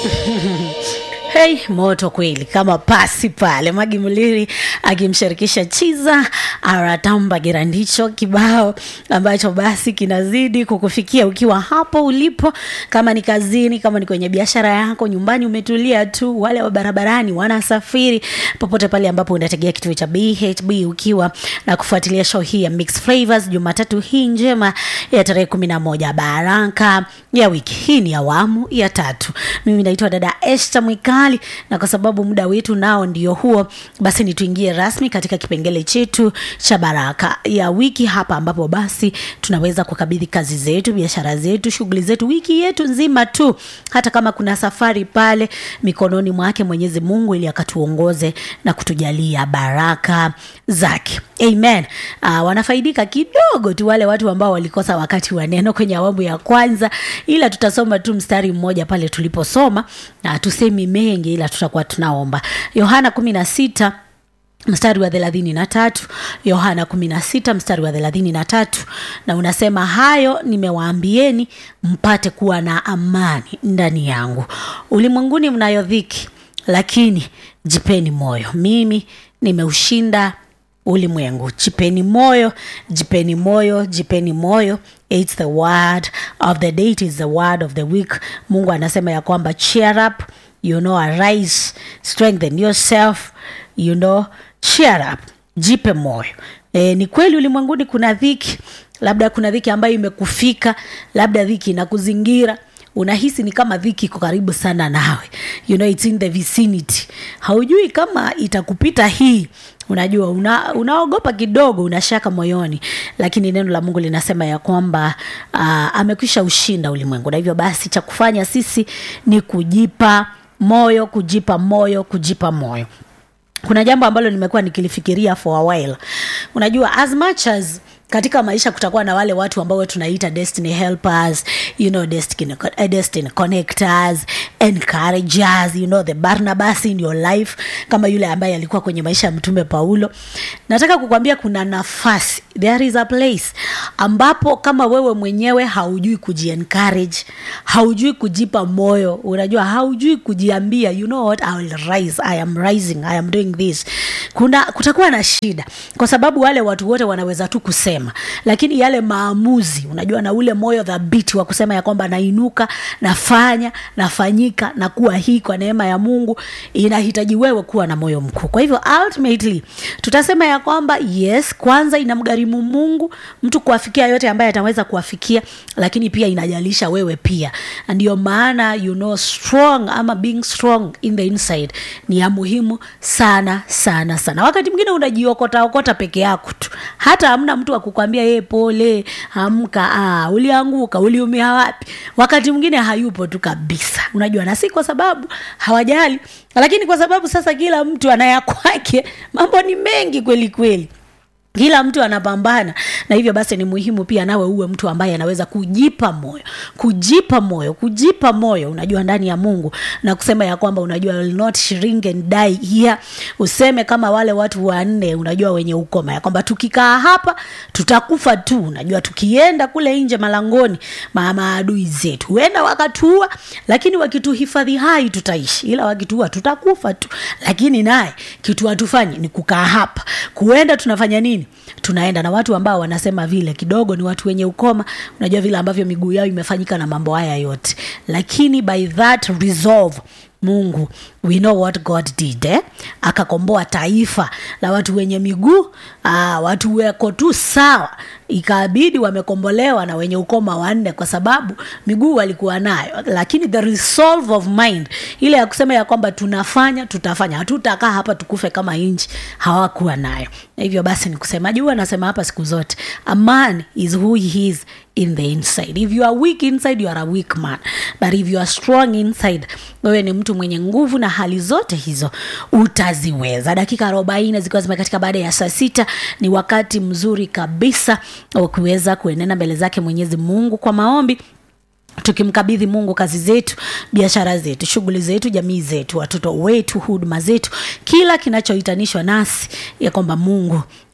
Hey, moto kweli kama pasi pale Magi Muliri akimshirikisha Chiza Aratamba Girandicho, kibao ambacho basi kinazidi kukufikia ukiwa hapo ulipo, kama ni kazini, kama ni kwenye biashara yako, nyumbani umetulia tu, wale wa barabarani wanasafiri, popote pale ambapo unategea kituo cha BHB ukiwa na kufuatilia show hii ya Mix Flavors Jumatatu hii njema ya tarehe kumi na moja baraka ya wiki hii ni awamu ya tatu. Mimi naitwa dada Esther Mwikali, na kwa sababu muda wetu nao ndio huo, basi ni tuingie rasmi katika kipengele chetu cha baraka ya wiki hapa, ambapo basi tunaweza kukabidhi kazi zetu, biashara zetu, shughuli zetu, wiki yetu nzima tu, hata kama kuna safari pale, mikononi mwake Mwenyezi Mungu, ili akatuongoze na kutujalia baraka zake. Amen. Uh, wanafaidika kidogo tu wale watu ambao walikosa wakati wa neno kwenye awamu ya kwanza, ila tutasoma tu mstari mmoja pale tuliposoma, na tusemi mengi, ila tutakuwa tunaomba. Yohana kumi na sita mstari wa thelathini na tatu Yohana kumi na sita mstari wa thelathini na tatu na unasema, hayo nimewaambieni mpate kuwa na amani ndani yangu. Ulimwenguni mnayo dhiki, lakini jipeni moyo, mimi nimeushinda ulimwengu. Jipeni moyo, jipeni moyo, jipeni moyo. It's the word of the day, it is the word of the week. Mungu anasema ya kwamba cheer up, you know, arise, strengthen yourself, you know, cheer up, jipe moyo. E, ni kweli ulimwenguni kuna dhiki, labda kuna dhiki ambayo imekufika, labda dhiki inakuzingira unahisi ni kama dhiki iko karibu sana nawe, you know, it's in the vicinity. Haujui kama itakupita hii unajua una, unaogopa kidogo, unashaka moyoni, lakini neno la Mungu linasema ya kwamba uh, amekwisha ushinda ulimwengu, na hivyo basi cha kufanya sisi ni kujipa moyo, kujipa moyo, kujipa moyo. Kuna jambo ambalo nimekuwa nikilifikiria for a while. Unajua, as much as katika maisha kutakuwa na wale watu ambao tunaita destiny helpers, you know, destiny, uh, destiny connectors, encouragers, you know, the Barnabas in your life, kama yule ambaye alikuwa kwenye maisha ya mtume Paulo. Nataka kukwambia kuna nafasi, there is a place ambapo kama wewe mwenyewe haujui kujiencourage, haujui kujipa moyo, unajua haujui kujiambia, you know what, I will rise, I am rising, I am doing this, kuna kutakuwa na shida, kwa sababu wale watu wote wanaweza tu kusema, lakini yale maamuzi, unajua, na ule moyo thabiti wa kusema ya kwamba nainuka, nafanya, nafanyika na kuwa hii kwa neema ya Mungu, inahitaji wewe kuwa na moyo mkuu. Kwa hivyo ultimately tutasema ya kwamba yes, kwanza inamgharimu Mungu mtu kuwafikia yote ambaye ataweza kuwafikia, lakini pia inajalisha wewe pia. Ndio maana you know strong ama being strong in the inside ni ya muhimu sana sana sana. Wakati mwingine unajiokota okota peke yako tu, hata hamna mtu akukwambia yeye, pole, amka, ah, ulianguka, uliumia wapi. Wakati mwingine hayupo tu kabisa, unajua, na si kwa sababu hawajali, lakini kwa sababu sasa kila mtu anaya kwake, mambo ni mengi kweli kweli kila mtu anapambana na hivyo basi ni muhimu pia nawe uwe mtu ambaye anaweza kujipa moyo kujipa moyo kujipa moyo unajua ndani ya mungu na kusema ya kwamba unajua will not shrink and die here useme kama wale watu wanne unajua wenye ukoma ya kwamba tukikaa hapa tutakufa tu unajua tukienda kule nje malangoni ma maadui zetu huenda wakatuua lakini wakituhifadhi hai tutaishi ila wakituua tutakufa tu lakini naye kitu hatufanyi ni kukaa hapa kuenda tunafanya nini tunaenda na watu ambao wanasema vile kidogo ni watu wenye ukoma unajua vile ambavyo miguu yao imefanyika na mambo haya yote lakini by that resolve mungu we know what god did eh? akakomboa taifa la watu wenye miguu ah, watu weko tu sawa ikabidi wamekombolewa na wenye ukoma wanne kwa sababu miguu walikuwa nayo lakini the resolve of mind ile ya kusema ya kwamba tunafanya tutafanya hatutakaa hapa tukufe kama nchi hawakuwa nayo na hivyo basi ni kusema juu anasema hapa siku zote a man is who he is in the inside if you are weak inside you are a weak man but if you are strong inside wewe ni mtu mwenye nguvu na hali zote hizo utaziweza dakika arobaini zikiwa zimekatika baada ya saa sita ni wakati mzuri kabisa wa kuweza kuenenda mbele zake mwenyezi mungu kwa maombi tukimkabidhi mungu kazi zetu biashara zetu shughuli zetu jamii zetu watoto wetu huduma zetu kila kinachohitanishwa nasi ya kwamba mungu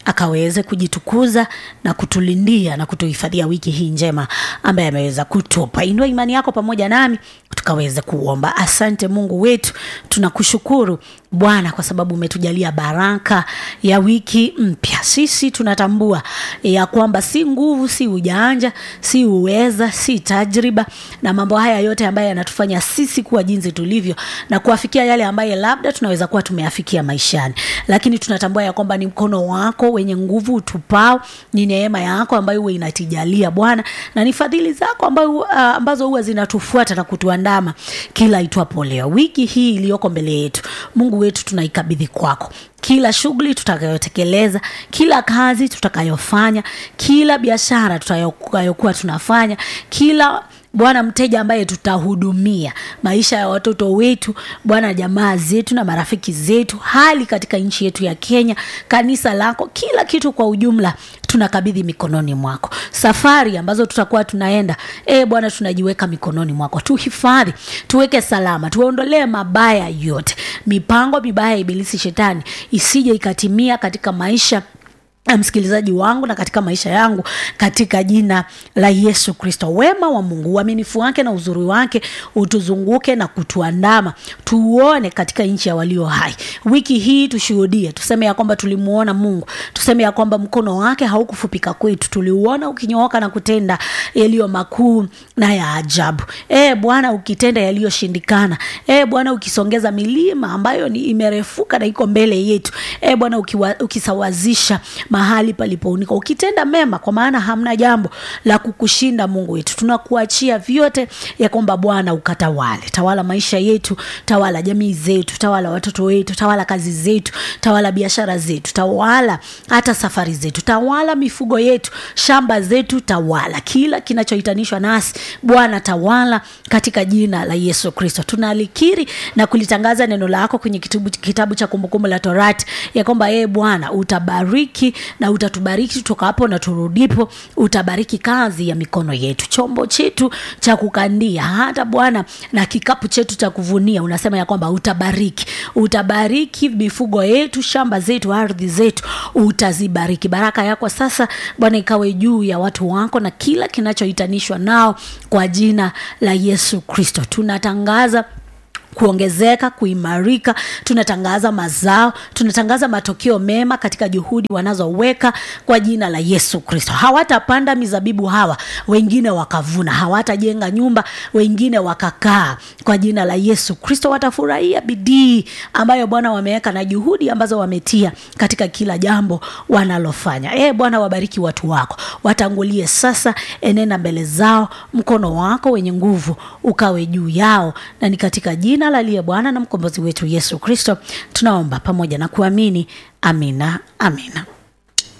akaweze kujitukuza na kutulindia na kutuhifadhia wiki hii njema ambaye ameweza kutupa. Inua imani yako pamoja nami tukaweze kuomba. Asante Mungu wetu, tunakushukuru Bwana kwa sababu umetujalia baraka ya wiki mpya. Sisi tunatambua ya kwamba si nguvu, si ujanja, si uweza, si tajriba na mambo haya yote ambayo yanatufanya sisi kuwa jinsi tulivyo na kuafikia yale ambayo labda tunaweza kuwa tumeafikia maishani, lakini tunatambua ya kwamba ni mkono wako wenye nguvu utupao, ni neema yako ambayo huwa inatijalia Bwana, na ni fadhili zako ambayo, uh, ambazo huwa zinatufuata na kutuandama kila itwapo leo. Wiki hii iliyoko mbele yetu, Mungu wetu, tunaikabidhi kwako kila shughuli tutakayotekeleza, kila kazi tutakayofanya, kila biashara tutakayokuwa tunafanya, kila Bwana mteja ambaye tutahudumia, maisha ya watoto wetu Bwana, jamaa zetu na marafiki zetu, hali katika nchi yetu ya Kenya, kanisa lako, kila kitu kwa ujumla tunakabidhi mikononi mwako. Safari ambazo tutakuwa tunaenda, e Bwana, tunajiweka mikononi mwako, tuhifadhi, tuweke salama, tuondolee mabaya yote, mipango mibaya ya ibilisi shetani isije ikatimia katika maisha msikilizaji wangu na katika maisha yangu katika jina la Yesu Kristo. Wema wa Mungu, uaminifu wake na uzuri wake utuzunguke na kutuandama, tuone katika nchi ya walio hai. Wiki hii tushuhudie, tuseme ya kwamba tulimuona Mungu, tuseme ya kwamba mkono wake haukufupika kwetu, tuliuona ukinyooka na kutenda yaliyo makuu na ya ajabu. E Bwana, ukitenda yaliyoshindikana, e Bwana, ukisongeza milima ambayo ni imerefuka na iko mbele yetu, e Bwana, ukisawazisha mahali palipounika, ukitenda mema, kwa maana hamna jambo la kukushinda. Mungu wetu, tunakuachia vyote ya kwamba Bwana ukatawale, tawala maisha yetu, tawala jamii zetu, tawala watoto wetu, tawala kazi zetu, tawala biashara zetu, tawala hata safari zetu, tawala mifugo yetu, shamba zetu, tawala kila kinachohitanishwa nasi Bwana, tawala katika jina la Yesu Kristo. Tunalikiri na kulitangaza neno lako kwenye kitabu, kitabu cha Kumbukumbu la Torati ya kwamba yeye Bwana utabariki na utatubariki toka hapo na turudipo, utabariki kazi ya mikono yetu, chombo chetu cha kukandia, hata Bwana na kikapu chetu cha kuvunia. Unasema ya kwamba utabariki, utabariki mifugo yetu, shamba zetu, ardhi zetu, utazibariki. Baraka yako sasa Bwana ikawe juu ya watu wako na kila kinachohitanishwa nao, kwa jina la Yesu Kristo tunatangaza kuongezeka kuimarika. Tunatangaza mazao, tunatangaza matokeo mema katika juhudi wanazoweka kwa jina la Yesu Kristo. Hawatapanda mizabibu hawa, wengine wakavuna. Hawatajenga nyumba, wengine wakakaa. Kwa jina la Yesu Kristo watafurahia bidii ambayo Bwana wameweka na juhudi ambazo wametia katika kila jambo wanalofanya. E Bwana, wabariki watu wako, watangulie sasa, enena mbele zao, mkono wako wenye nguvu ukawe juu yao, na ni katika jina la aliye Bwana na mkombozi wetu Yesu Kristo tunaomba pamoja na kuamini. Amina, amina.